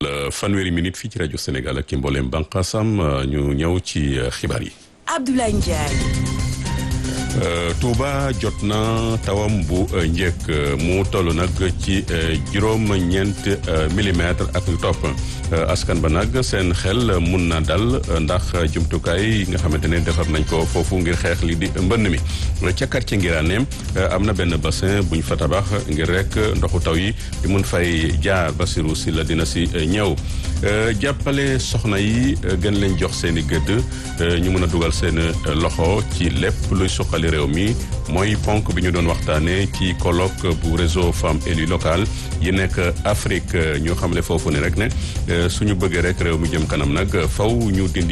fanweeri minute fii ci rajo Sénégal ak ci mbooleem bànqaasam ñu ñëw ci xibaar yi. Abdoulaye Ndiaye. Touba jot na tawam bu njëkk mu toll nag ci juróom-ñeent millimètre ak lu topp askan ba nag seen xel mun na dal ndax jumtukaay yi nga xamante ne defar nañ ko foofu ngir xeex li di mbënn mi ca quartier Ngiraane am na benn bassin buñ fa tabax ngir rek ndoxu taw yi di mun fay jaar Basiru si la dina si ñëw jàppale soxna yi gën leen jox seen i gëdd ñu mun a dugal seen loxo ci lépp luy suqali réew mi mooy ponk bi ñu doon waxtaanee ci colloque bu réseau femmes élues locales yi nekk Afrique ñu xamle foofu ne rek ne suñu bëggee rek réew mi jëm kanam nag faw ñu dindi